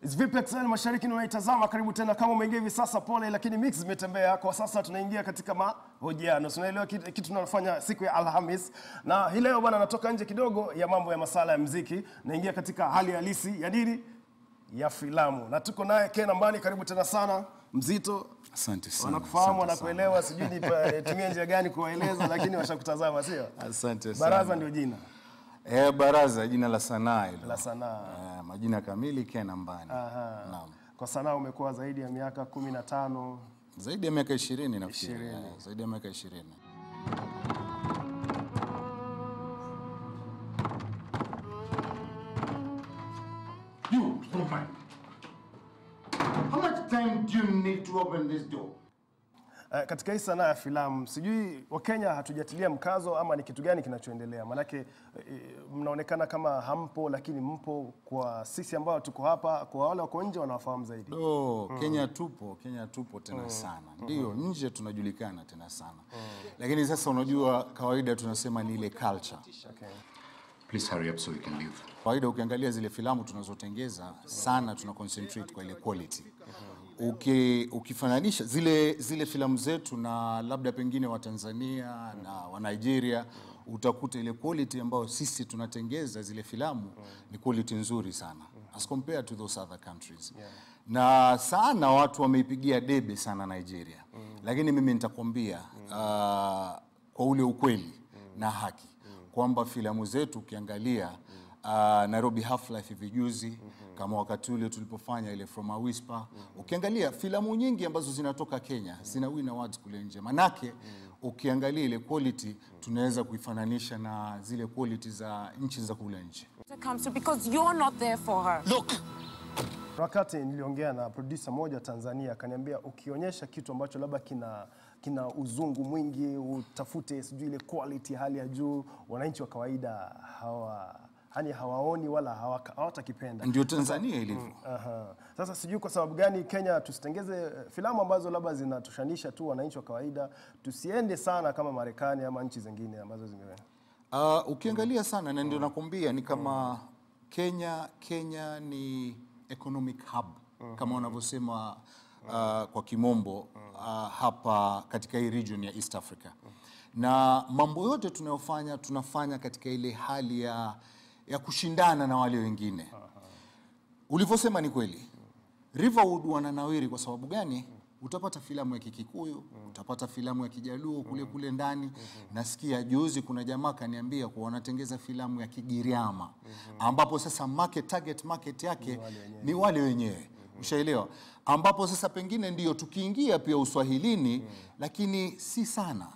Vipi Excel Mashariki unaitazama, karibu tena. Kama umeingia hivi sasa, pole, lakini mix imetembea. Kwa sasa tunaingia katika mahojiano, tunaelewa kitu kitu tunalofanya siku ya Alhamis, na hii leo bwana, natoka nje kidogo ya mambo ya masala ya mziki, naingia katika hali halisi ya nini ya filamu, na tuko naye Ken Ambani. Karibu tena sana Mzito. Asante sana. Wanakufahamu, asante sana. wanakuelewa, sijui nipa- nitumie njia gani kuwaeleza, lakini washakutazama, sio? Asante sana. Baraza ndio jina Eh, Baraza jina la sanaa hilo. la sanaa. Eh, majina kamili Ken Ambani. Naam. Kwa sanaa umekuwa zaidi ya miaka kumi na tano. Zaidi ya miaka 20 nafikiri. Ishirini. Eh, Zaidi ya miaka 20. You, Superman. How much time do you need to open this door? Eh, katika hii sanaa ya filamu sijui Wakenya hatujatilia mkazo ama ni kitu gani kinachoendelea? Maanake eh, mnaonekana kama hampo, lakini mpo. Kwa sisi ambao tuko hapa, kwa wale wako nje wanawafahamu zaidi. Do, Kenya tupo, Kenya tupo tena sana. Ndio, nje tunajulikana tena sana. Lakini sasa unajua kawaida tunasema ni ile culture. Okay. Please hurry up so we can leave. Kawaida ukiangalia zile filamu tunazotengeza sana tuna concentrate kwa ile quality. Uki, ukifananisha zile, zile filamu zetu na labda pengine wa Tanzania na wa Nigeria utakuta ile quality ambayo sisi tunatengeza zile filamu ni quality nzuri sana as compared to those other countries. Na sana watu wameipigia debe sana Nigeria. Lakini mimi nitakwambia uh, kwa ule ukweli na haki kwamba filamu zetu ukiangalia uh, Nairobi Half Life hivi juzi kama wakati ule tulipofanya ile From a Whisper ukiangalia filamu nyingi ambazo zinatoka Kenya zina win awards kule nje manake ukiangalia ile quality tunaweza kuifananisha na zile quality za nchi za kule nje comes to because you're not there for her. Wakati niliongea na producer moja Tanzania, akaniambia ukionyesha kitu ambacho labda kina kina uzungu mwingi, utafute sijui ile quality ya hali ya juu, wananchi wa kawaida hawa yani hawaoni wala hawa- hawatakipenda. ndio Tanzania ilivyo Aha. Sasa sijui kwa sababu gani Kenya tusitengeze eh, filamu ambazo labda zinatushanisha tu wananchi wa kawaida, tusiende sana kama Marekani ama nchi zingine ambazo zime Uh, ukiangalia sana na ndio nakwambia ni kama Kenya Kenya ni economic hub kama wanavyosema uh, kwa kimombo uh, hapa katika hii region ya East Africa na mambo yote tunayofanya tunafanya katika ile hali ya, ya kushindana na wale wengine ulivyosema ni kweli Riverwood wananawiri kwa sababu gani? Utapata filamu ya Kikikuyu, utapata filamu ya Kijaluo kule kule ndani. Nasikia juzi kuna jamaa kaniambia kuwa wanatengeza filamu ya Kigiriama ambapo sasa market, target market yake ni wale wenyewe, ushaelewa, ambapo sasa pengine ndio tukiingia pia uswahilini, lakini si sana.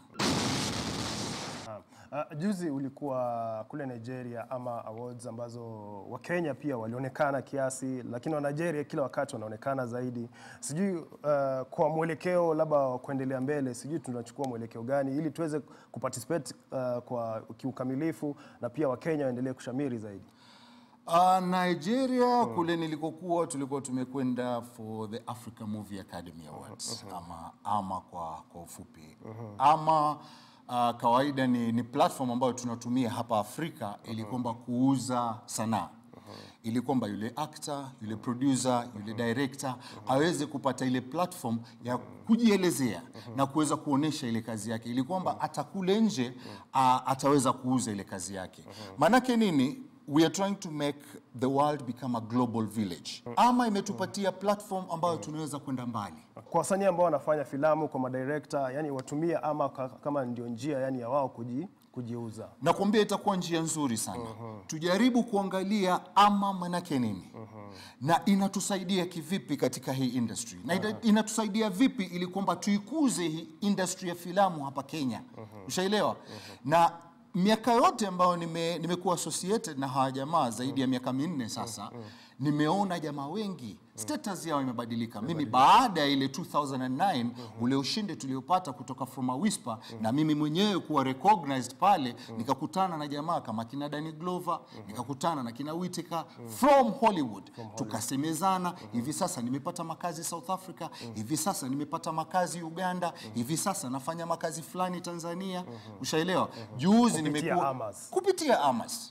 Uh, juzi ulikuwa kule Nigeria ama awards ambazo Wakenya pia walionekana kiasi, lakini wa Nigeria kila wakati wanaonekana zaidi. Sijui uh, kwa mwelekeo labda wa kuendelea mbele, sijui tunachukua mwelekeo gani ili tuweze kuparticipate uh, kwa kiukamilifu na pia Wakenya waendelee kushamiri zaidi. Uh, Nigeria kule nilikokuwa tulikuwa tumekwenda for the Africa Movie Academy Awards ama, ama kwa, kwa ufupi ama uh, kawaida ni, ni platform ambayo tunatumia hapa Afrika ili kwamba kuuza sanaa ili kwamba yule actor, yule producer, yule director aweze kupata ile platform ya kujielezea na kuweza kuonesha ile kazi yake, ili kwamba hata kule nje uh, ataweza kuuza ile kazi yake. Maanake nini? We are trying to make the world become a global village, ama imetupatia platform ambayo tunaweza kwenda mbali. Kwa wasanii ambao wanafanya filamu, kwa madirector, yani watumie ama ka- kama ndio njia yani ya wao kuji, kujiuza. nakwambia itakuwa njia nzuri sana tujaribu kuangalia ama manake nini na inatusaidia kivipi katika hii industry na ita- inatusaidia vipi ili kwamba tuikuze hii industry ya filamu hapa Kenya ushaelewa na miaka yote ambayo nime- nimekuwa associated na hawa jamaa zaidi ya miaka minne sasa nimeona jamaa wengi status yao imebadilika. Mimi baada ya ile 2009 ule ushindi tuliopata kutoka From a Whisper na mimi mwenyewe kuwa recognized pale, nikakutana na jamaa kama kina Danny Glover, nikakutana na kina Whittaker from Hollywood, tukasemezana. Hivi sasa nimepata makazi South Africa, hivi sasa nimepata makazi Uganda, hivi sasa nafanya makazi fulani Tanzania, ushaelewa. Juzi Kupitia nimekuwa Amas. kupitia Amas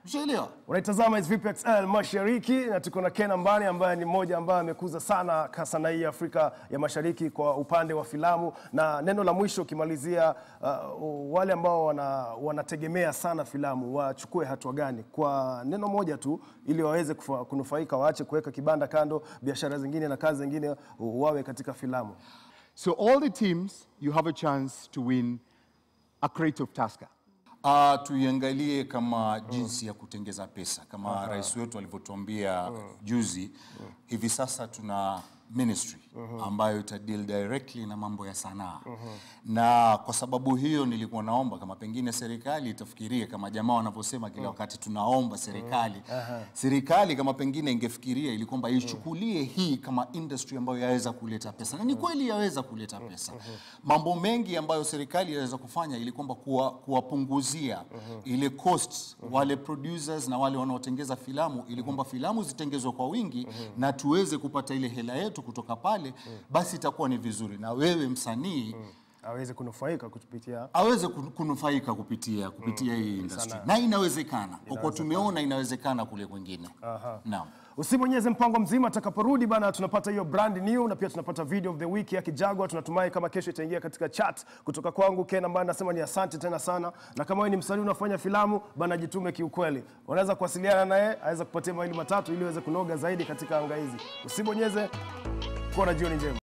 Ushaelewa? Unaitazama is Vipi XL Mashariki na tuko na Ken Ambani ambaye ni mmoja ambaye amekuza sana ka- sanaa hii ya Afrika ya Mashariki kwa upande wa filamu. Na neno la mwisho ukimalizia, uh, wale ambao wana, wanategemea sana filamu wachukue hatua gani kwa neno moja tu, ili waweze kufa- kunufaika, waache kuweka kibanda kando, biashara zingine na kazi zingine, wawe katika filamu. So all the teams, you have a chance to win a crate of Tusker. Uh, tuiangalie kama jinsi ya kutengeza pesa kama rais wetu alivyotuambia juzi. Hivi sasa tuna ministry ambayo ita deal directly na mambo ya sanaa na kwa sababu hiyo nilikuwa naomba kama pengine serikali itafikiria kama jamaa wanavyosema kila wakati tunaomba serikali serikali kama pengine ingefikiria ili kwamba ichukulie hii kama industry ambayo yaweza kuleta pesa na ni kweli yaweza kuleta pesa mambo mengi ambayo serikali yaweza kufanya ili kwamba kuwa- kuwapunguzia ile costs wale producers na wale wanaotengeza filamu ili kwamba filamu zitengezwe kwa wingi na tuweze kupata ile hela yetu kutoka pale basi itakuwa ni vizuri na wewe msanii aweze kunufaika kupitia aweze kun- kunufaika kupitia kupitia hii industry na inawezekana kwa kuwa tumeona inawezekana kule kwingine naam Usibonyeze mpango mzima, atakaporudi bana, tunapata hiyo brand new na pia tunapata video of the week ya Kijagwa. Tunatumai kama kesho itaingia katika chat kutoka kwangu Ken, ambaye nasema ni asante tena sana, na kama wewe ni msanii unafanya filamu bana, jitume kiukweli. Unaweza kuwasiliana naye, aweza kupatia mawili matatu ili uweze kunoga zaidi katika anga hizi. Usibonyeze. Kuwa na jioni njema.